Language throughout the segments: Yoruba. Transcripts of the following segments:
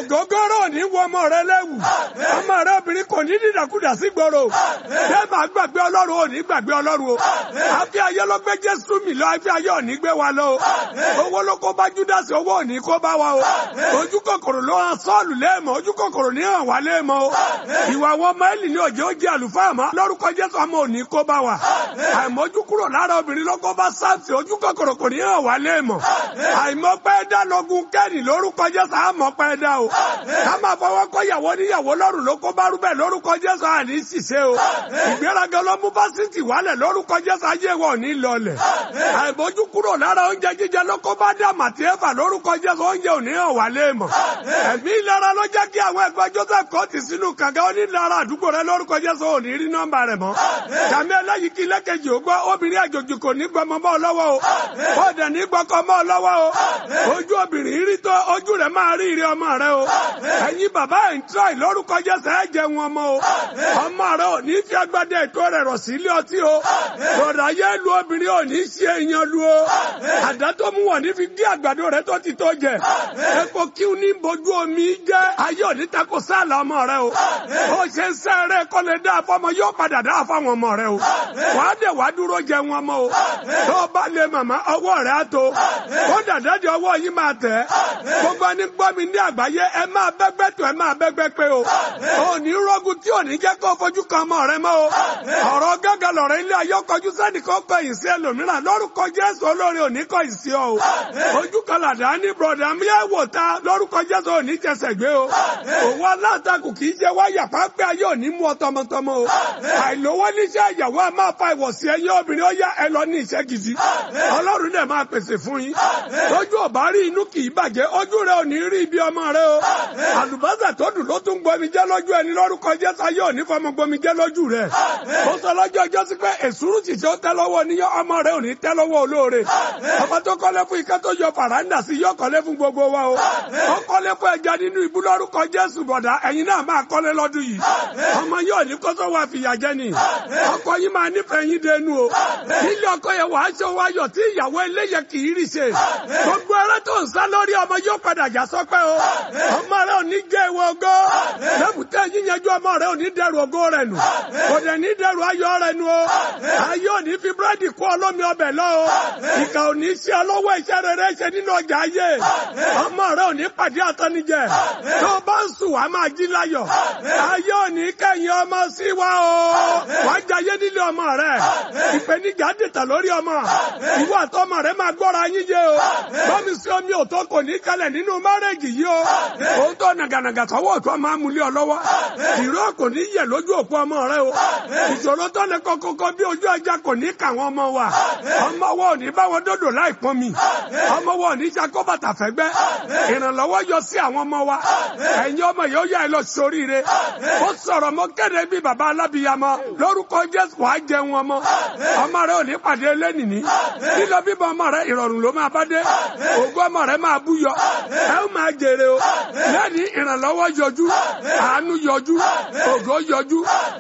ògógóró ò ní wọ ọmọ rẹ lẹ́wù ọmọ rẹ obìnrin kò ní dídàkudà sí gbòòrò bẹ́ẹ̀ máa gbàgbé ọlọ́run ò ní gbàgbé ọlọ́run o àfi ayé ló gbé jésù mi lọ àfi ayé ò ní gbé wa lọ o owó ló kó bá júdásì owó ò ní kó bá wa o ojú kòkòrò ló hàn sọ́ọ̀lù léèmọ̀ ojú kòkòrò ní hàn wá léèmọ̀ o ìwà wọn máìlì ní òjò ó jẹ àlùfáà mọ́ lórúkọ jésù ọmọ ò ní kó bá wa àìmọ́jú kúrò lára obìnrin ló kó bá sáàsì ojú kòkòrò kò ní hàn wá léèmọ̀ àìmọ́pẹ́ dá lọ́gùn kẹ́ni lórúkọ jésù àmọ́pẹ́ dá o ká máa fọwọ́ kọ́ ìyàwó níyàwó lọ́rùn ló kó bá rúbẹ̀ lórúkọ jésù àní ṣiṣẹ́ o ìgbéraga ló mú fásitì wálẹ̀ lórúkọ jésù ayé wọn ò ní lọlẹ̀ àìmọ́jú kúrò lára oúnjẹ jíjẹ ló kó bá dá màtí ẹ̀fà lórúkọ jésù oúnjẹ ò ní hàn wá léèmọ̀ ẹ̀mí ìlara ló jẹ́ kí àwọn ẹgbẹ́ joseph kọ́ ti sínú kànga onílara àdúgbò rẹ lórúkọ jésù ò ní rí nọ́mbà rẹ̀ mọ́ kàmí ẹlẹ́yìí kí lẹ́kẹ̀jì ó gbọ́ obìnrin àjòjì kò ní gbọmọ mọ́ ọ lọ́wọ́ o bọ́ọ̀dẹ̀ ní gbọ́kọ mọ́ ọ lọ́wọ́ o ojú obìnrin rí tó ojú rẹ̀ máa rí ìrẹ́ ọmọ rẹ o ẹ̀yin bàbá ẹ̀ ń tíráì lórúkọ jésù ẹ̀ jẹun ọmọ o ọmọ rẹ ò ní fi agbádẹ ètò rẹ̀ rọ̀ sí ilé ọtí o lọ́dà yẹ lu obìnrin ò ní ṣe èèyàn lu o àdá tó mú wọn ní fi gé àgbàdo rẹ tó ti tó jẹ epo kí ní bojú omi jẹ ayé ò ní tako sáàlà ọmọ rẹ o ó ṣe ń sẹ́rẹ̀ kọ́ lè dá fọmọ yóò padà dá fáwọn ọmọ rẹ o wàá dẹ̀ wàá dúró jẹ wọn mọ́ o tó o bá lè màmá ọwọ́ rẹ á tó kó dàdá di ọwọ́ yìí máa tẹ̀ gbogbo ẹni gbọ́ mi ní àgbáyé ẹ máa bẹ́gbẹ́ tó ẹ máa bẹ́gbẹ́ pé o ò ní rọ́gùn tí ò ní jẹ́ kó fojú kan ọmọ rẹ mọ́ o ọ̀rọ̀ gángan lọ̀rọ̀ ilé ayé kọjú sẹ́nìkan kọ ìsí ẹlòmíràn lórúkọ Jésù olórí òní kọ ìsí ọ o ojú kan làdá ní bọ̀dà mi ẹ̀ wò ta lórúkọ Jésù òní jẹsẹ̀ gbé o òwò alátakùn kì í jẹ wáyà pápẹ́ ayé òní mú ọ tọmọtọmọ o àìlówó níṣẹ́ ìyàwó a máa fa ìwọ̀sí ẹyẹ obìnrin ó yá ẹ lọ ní iṣẹ́ gidi ọlọ́run dẹ̀ máa pèsè fún yín lójú ọ̀bá rí inú kì í bàjẹ́ ojú rẹ ò ní rí ibi ọmọ rẹ o àlùbọ́sà tó dùn ló tún gbomi jẹ́ lójú ẹni lórúkọ Jésù ayé òní fọmọ gbomi jẹ́ lójú rẹ ó sọ lọ́jọ́ ọjọ́ sí pé èsúrú ṣìṣẹ́ ó tẹ́ lọ́wọ́ níyọ́ ọmọ rẹ ò ní tẹ́ lọ́wọ́ olóore ọmọ tó kọ́lé fún ike tó yọ fàràǹdà sí yọ kọ́lé fún gbogbo wa o ó kọ́lé fún ẹja nínú ìbú lórúkọ Jésù bọ̀dá ẹ̀yin náà máa kọ́lé lọ́dún yìí ọmọ yóò ní kóso wa fìyà jẹ ni ọkọ yín máa nífẹ̀ẹ́ yín dénú o nílé ọkọ yẹn wàá ṣe wáyọ̀ tí ìyàwó eléyẹ kì í rí ṣe gbogbo ẹrẹ tó ń sá lórí ọmọ yóò padà já sọpẹ́ o ọmọ rẹ ò ní jẹ́ ìwọ ògo lẹ́bùtẹ́ yíyanjú ọmọ rẹ ò ní dẹrù ògo rẹ nù kò dẹ̀ ní dẹrù ayọ̀ rẹ nù o ayé ò ní fi búrẹ́dì kó ọlọ́mi ọbẹ̀ lọ o ìkà ò ní ṣe ọlọ́wọ́ iṣẹ́ rere ṣe nínú ọjà ayé ọmọ rẹ ò ní pàdé àtọ́nijẹ tó o bá ń sùn wàá máa jí láyọ̀ ayé ò ní kẹ́yìn ọmọ sí wa o wàá jayé nílé ọmọ rẹ ìpèníjà dètà lórí ọmọ ìwọ àtọmọ rẹ máa gbọ́ra yín yé o bọ́mi sí omi òtó kò ní kalẹ̀ nínú márẹ́jì yìí o òun tó nàgànàgà sọ́wọ́ òtó máa mú lé ọ lọ́wọ́ ìró kò ní yẹ lójú òpó ọmọ rẹ o ìṣòro tó lè kọ́kọ́kọ́ bí ojú ẹja kò ní kà wọ́n ọmọ wa ọmọ wa ò ní bá wọn dòdò láì pọ́n mi ọmọ wa ò ní ṣàkóbàtà fẹ́gbẹ́ ìrànlọ́wọ́ yọ sí àwọn ọmọ wa ẹ̀yin ọmọ yóò yá ẹ lọ sóríire ó sọ̀rọ̀ mọ́ kéde bí baba alábìyamọ lórúkọ Jésù wàá jẹun ọmọ ọmọ rẹ ò ní pàdé lẹ́nìní lílọ bíbọ ọmọ rẹ ìrọ̀rùn ló máa bá dé ògùn ọmọ rẹ máa bú yọ ẹ ó máa jèrè o lẹ́ni ìrànlọ́wọ́ yọjú àánú yọjú ògo yọjú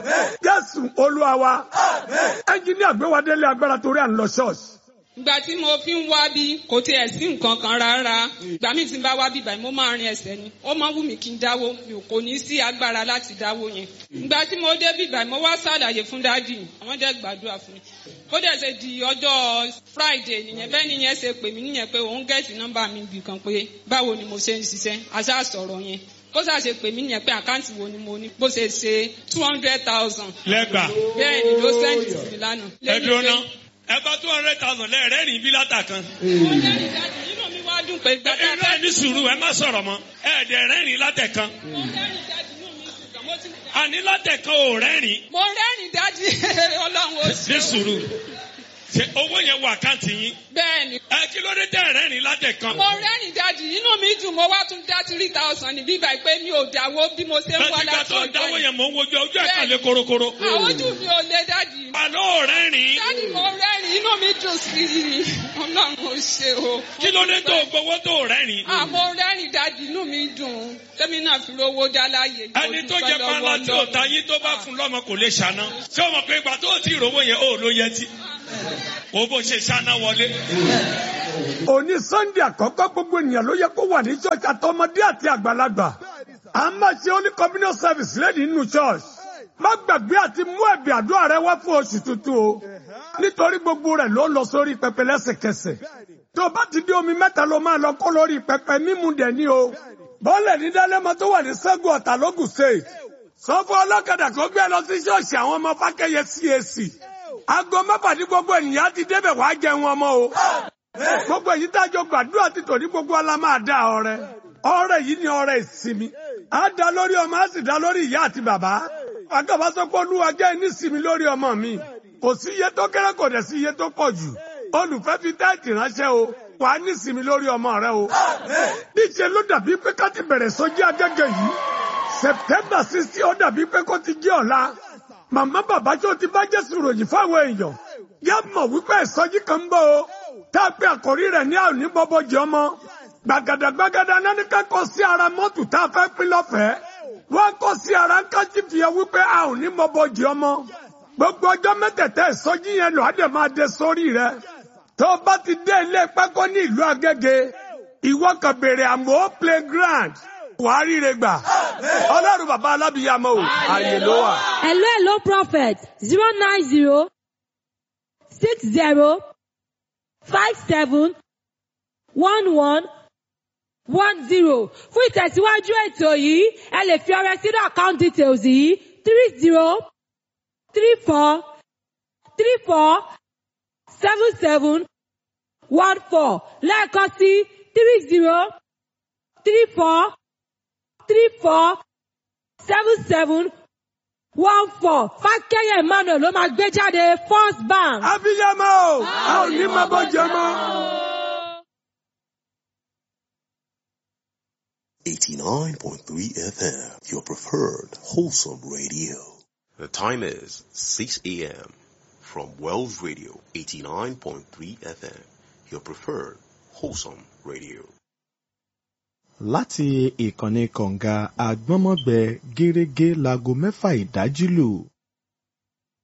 Jésù Olúwa wa ẹnjìníà gbé wa délé agbára torí à ń lọ ṣọ́ọ̀ṣì ìgbà tí mo fi ń wá bí kò tiẹ̀ sí nǹkan kan rárá ìgbà míì tí n bá wá bí báyìí mo máa rin ẹsẹ̀ ni ó máa wù mí kí n dáwó mi ò kò ní sí agbára láti dáwó yẹn ìgbà tí mo dé bí báyìí mo wá ṣàlàyé fún dáàdì àwọn dẹ́ gbàdúrà fún mi ó dẹ̀ ṣe di ọjọ́ friday nìyẹn bẹ́ẹ̀ nìyẹn ṣe pè mí nìyẹn pé òun gẹ̀ẹ́sì nọ́mbà mi bì kan pé báwo ni mo ṣe ń ṣiṣẹ́ àṣà sọ̀rọ̀ yẹn kó sáà ṣe pè mí nìyẹn pé àkáǹtì wo ni mo ní bó ṣe ṣe two hundred thousand. lẹ́gbàá. bẹ́ẹ̀ ni ló sẹ́ǹdì sí mi lánàá. ẹ dúró ná ẹ bá two hundred thousand lẹ́ẹ̀rẹ́ rìn bí látà kan. mo lẹ́rìí dájú nínú mi wá dùn pé gbàdá ẹ ẹ ní sùúrù ẹ má sọ̀rọ̀ mọ́ ẹ dẹ̀ rẹ́rìn látẹ̀ kan. mo lẹ́rìí dájú inú mi dùn kàn mo ti. àní látẹ̀ kan ò rẹ́rìn. mo rẹ́rìí dájú ọlọ́run ó ṣe. ní sùúrù ṣe owó yẹn wọ àkáǹtì yín. bẹ́ẹ̀ ni ẹ kí ló dé tẹ̀ rẹ́rìn látẹ̀ kan. mo rẹ́rìn dájú inú mi dùn mo wá tún dá three thousand ní bíbá pé mi ò dáwó bí mo ṣe ń wá láti gbà láti tó ń ọjọ́ dáwọ́ yẹn. yẹn mò ń wojú ojú ẹ̀ kan lé korokoro. àwọn ojú mi ò lè dájú. àná ò rẹ́rìn. dájú mo rẹ́rìn inú mi dùn sí i ọlọ́run ó ṣe o. kí ló dé tó gbowó tó rẹ́rìn. àmọ́ rẹ́rìn dájú inú mi dùn tẹ́mi náà fi rówó dá láàyè. ẹni tó jẹ pálá tí ò ta yín tó bá fún lọ́mọ kò lè ṣàná. ṣé o mọ̀ pé ìgbà tó o ti rówó yẹn ó ló yẹ ti. o bó ṣe ṣáná wọlé. òní sunday àkọ́kọ́ gbogbo ènìyàn ló yẹ kó wà ní ṣọ́ọ̀ṣì àtọmọdé àti àgbàlagbà à ń máa ṣe holy communion service lẹ́yìn nínú church má gbàgbé àti mú ẹ̀bì àdúrà rẹ wá fún oṣù tuntun o nítorí gbogbo rẹ̀ ló lọ sórí pẹpẹ lẹ́sẹ̀kẹsẹ̀ tó bá ti dé omi mẹ́ta ló máa lọ kó lórí pẹpẹ mímu dẹ̀ ní o bọ́ọ̀lẹ̀ ní dálẹ́mọ tó wà ní sẹ́gun ọ̀tà lógùn state sọ fún ọlọ́kadà kó gbé lọ sí ṣọ́ọ̀ṣì àwọn ọmọ fákẹ́yẹ CAC aago mẹ́fà ní gbogbo ènìyàn ti débẹ̀ wá jẹun ọmọ o gbogbo èyí tájọ gbàdúrà ti tò ní gbogbo ọlá máa dá ọrẹ ọrẹ yìí ni ọrẹ ìsinmi á dá lórí ọmọ á sì dá lórí ìyá àti bàbá àgàbà sọ pé olúwa jẹ́ nísìmí lórí ọmọ mi kò sí iye tó kéré kò dẹ̀ sí iye tó pọ̀ jù olùfẹ́ fi táìtì ránṣẹ́ o wà á nísìmí lórí ọmọ rẹ o níṣẹ́ ló dàbí pé ká ti bẹ̀rẹ̀ sọ́jí agẹ́gẹ́ yìí September sixty ó dàbí pé kó ti jẹ́ ọ̀la màmá bàbá tó ti bá Jésù ròyìn fáwọn èèyàn yá mọ̀ wípé ìsọjí kan ń bọ̀ o tá a pe àkórí rẹ̀ ní àwọn oníbọ́bọ́jì ọmọ gbàgàdà gbàgàdà náà ní ká kọ sí ara mọ́tò tá a fẹ́ pín lọ́fẹ̀ẹ́ wọ́n kọ sí ara ń ká jí fìyà wípé a ò ní bọ́bọ́jì ọmọ gbogbo ọjọ́ mẹ́tẹ̀ẹ̀tẹ̀ ìsọjí yẹn lọ àdè máa dé sórí rẹ̀ tó o bá ti dé ilé pákó ní ìlú Agége ìwọ kan béèrè àmọ́ playground wàá ríre gbà ọlọ́run bàbá alábìyàmọ o àyè ló wà. Hello, hello, prophet. Zero nine zero six zero five seven one one one zero. Fún ìtẹ̀síwájú ètò yìí, ẹ lè fi ọrẹ sínú account details yìí three zero three four three four seven seven one four lẹ́ẹ̀kan sí three zero three four three four seven seven one four fákẹ́yẹ̀ emmanuel ló máa gbé jáde first bank. abiyamọ o a ò ní máa bọ́ jẹ mọ́. 89.3 FM, your preferred wholesome radio. The time is 6 a.m. from Wells Radio 89.3 FM, your preferred wholesome radio. láti ìkànnì kọ̀ǹga àgbọ́nmọ́gbẹ gẹ́rẹ́gẹ́ láago mẹ́fà ìdájí lù